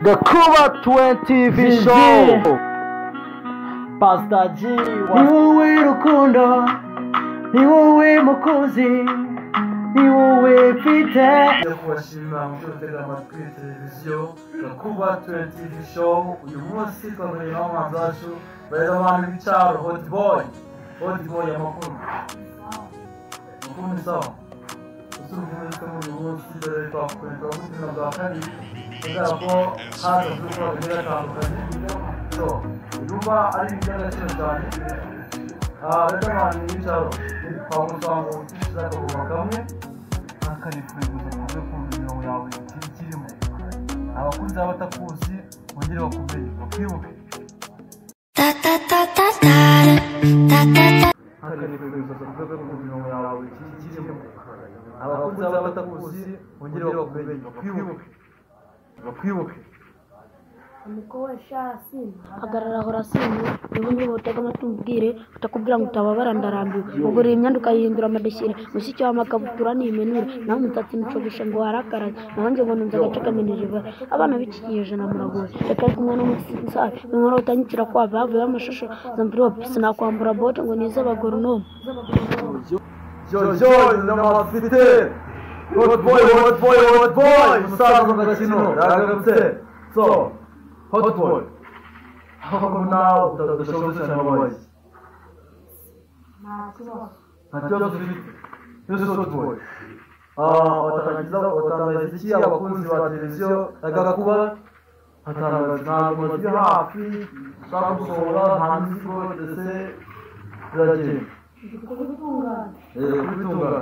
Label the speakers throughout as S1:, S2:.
S1: The Kuba 20 TV
S2: Gigi.
S1: Show.
S2: Pastor G
S3: ni
S2: wa
S3: wowe rukundo ni wowe mukunzi ni wowe mfite
S4: Ngiye kubashimira mucyo gutega amatwi televiziyo gakuba tuwenti tivi showu uyu munsi twahuye n'abahanzi bacu Riderman w'icyaro hot boy hot boy amakuru amakuru ni sawa ese urumuri twe muri uyu munsi dore twakwereka ko ubuzima bwa kabiri kubera ko haza turi gukora ibintu bitandukanye so biba ari ibintu by'agaciro cyane Ah, Riderman w'icyaro kwa musanga ukikiza akaguma kamwe akarifuza kuve ku mirongo yawe ikibi kirimo abakuzi n'abatakuzi bongere bakumenye bakibuke
S5: Ta ta ta ta ta ta ta ta.
S4: akarifuza kuve ku mirongo yawe ikibi kirimo abakuzi n'abatakuzi bongere bakumenye bakwibuke bakwibuke
S6: hagarara hora sini niba niba utega amatwi umubwire utakubwira ngo utababara ndarambiwe ugura iyi myenda ukayihindura amadesire mushyike wawe amakabutura ni imenure naho umusatsi mucogesha ngo warakaraye naho njye ngo nunze agace kameneje ibara abana b'iki kinyejana muragoye reka ariko umwana w'umusafi inkora utanyikira kwava havuyeho amashusho zambiri wa pisi nakwambura bote ngo nize abagoronome
S4: jojo n'amafite hot boy hot boy hot boy musaza mu gakino yagarutse so hot boy aho nawe udashobora cyane ababaye nta kibazo ufite yose hot boy watangiza watangariza iki abakunzi ba televiziyo agakuba hatangariza ntabwo bari hafi ushaka gusohora nta mizigo ndetse biragenda kubitunganya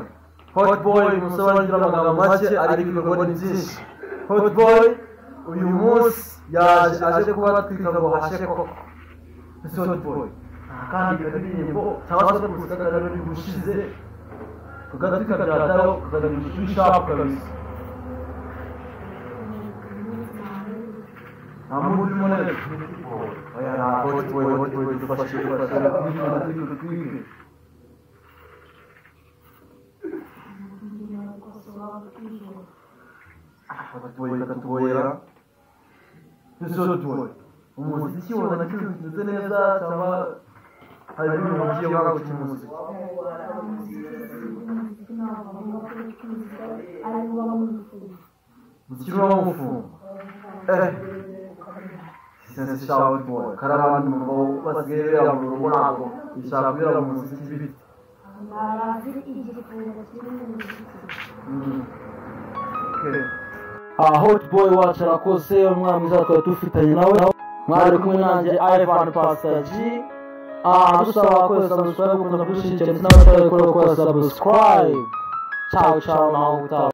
S4: hot boy umusore wagira amagambo make ariko ibikorwa ni byinshi hot boy uyu munsi yaje aje kuba twita ngo hashye koko ese hot boy kandi karirimbo cyangwa se kusagarara bigushize kagati kagaragaraho kakaganisha icyo ushaka kabisa nta muntu urimo rero oya nta hot boy hot boy dufashe dufashe dufashe twige abatuye bakatugorera twese tuwe umuziki ubona kimeze neza cyangwa hari ibintu bigiye wanga gukina umuziki umuziki uba wawufunga eh sense shower boy karabandi mu bo basigaye biyabura ubu ntabwo bishaka kubera mu muziki bite Mm. Okay.
S2: Ah, hot boy wacu arakoze umwana mwiza twari dufitanye nawe mwari kumwe nanjye ivan pastor g Ah, dusaba kwezi subscribe gukunda kudushyigikira ndetse n'abatarabikora gukora subscribe ciao ciao naho gutaha